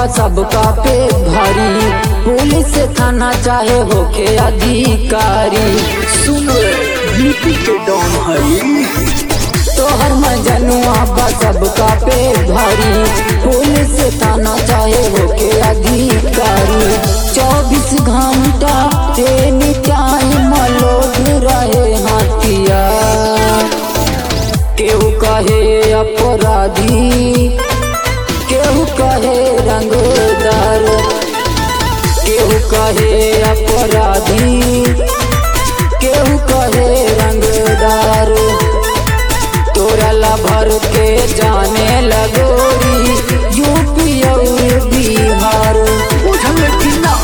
बा सबका पे भारी पुलिस थाना चाहे होके अधिकारी सुन यूपी के डॉन हई तोहर मजनुआ बा सबका पे भारी पुलिस थाना चाहे होके अधिकारी चौबीस घंटा एनी टाइम लोग रहे हाथिया केहू कहे अपराधी केहू कहे रंगदार केहू कहे अपराधी केहू कहे रंगदार तोरा ला भर के जाने लगोरी यूपी और बिहार बुझल कि ना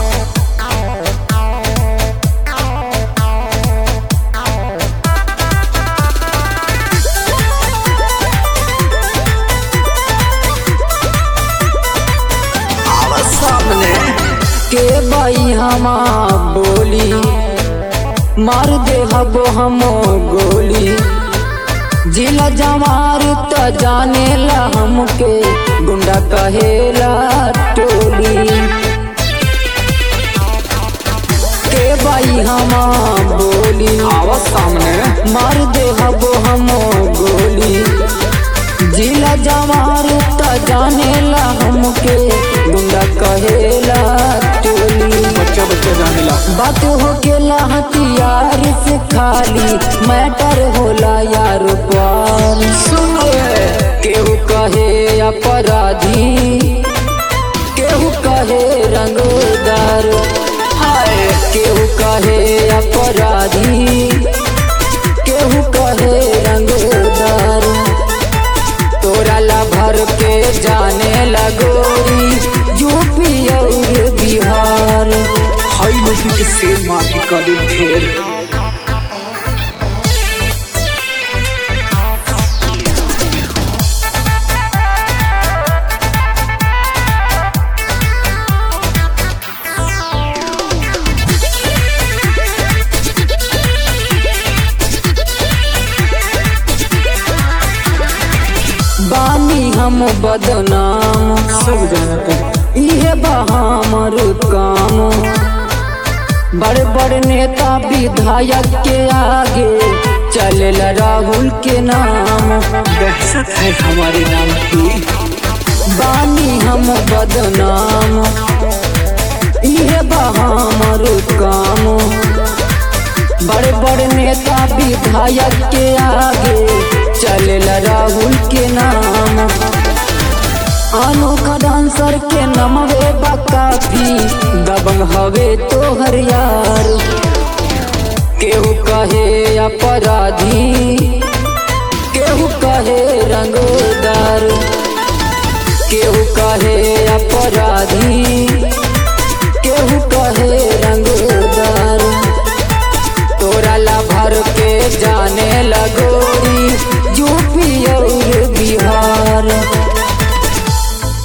आवा सामने के बाई हमा बोली मार दे हबो हमो गोली जिला जमार त जाने ला हमके गुंडा कहेला टोली के बाई हमा बोली आवा सामने मार दे हबो हमो गोली जिला जवार त जाने ला हमके गुंडा कहेला टोली बच्चा बच्चा जाने ला बात हो गेला हथियार से खाली मैटर होला यार पार सुन केहू कहे अपराधी केहू कहे रंगदार हाय केहू कहे अपराधी केहू कहे रंगदार तोरा ला भर के जाने लगोरी यूपी और बिहार हाई लोग के सेल माफी कर दे ढेर बानी हम बदनाम सब जानते हैं। इहे बा हमर काम बड़े बड़े नेता विधायक के आगे चलेला राहुल के नाम दहशत है हमारे नाम की बानी हम बदनाम इहे बा हमर काम बड़े बड़े नेता विधायक के आगे चलेला राहुल के नाम अनोखा डांसर के नमवे बा काफी दबंग हवे तोहर यार केहू कहे अपराधी केहू कहे रंगदार केहू कहे अपराधी